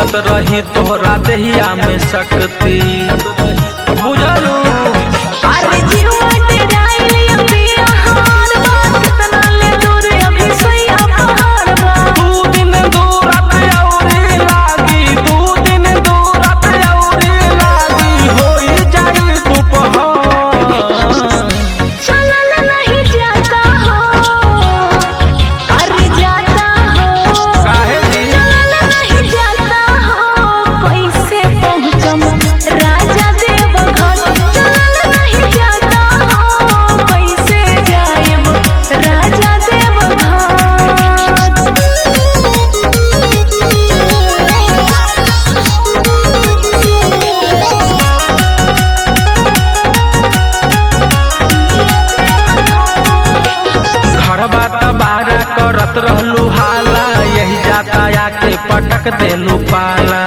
पूजत रही तोहरा देहिया में शक्ति बुझलू अरे जीवा डेराइल अभी आहार बा कितना ले दूर अभी सैया पहाड़ बा दू दिन दूरत औरी लागी दू दिन दूरत औरी लागी होई जाई दुपहर चलल नहीं जाता हो अरे जाता हो काहे जी? चलल नहीं जाता हो कैसे पहुँचम राजा देव घर चलल नहीं जाता हो कैसे जाएब राजा देव घर बात बारा करत रहलू हाला यही जाता आके पटक देलू पाला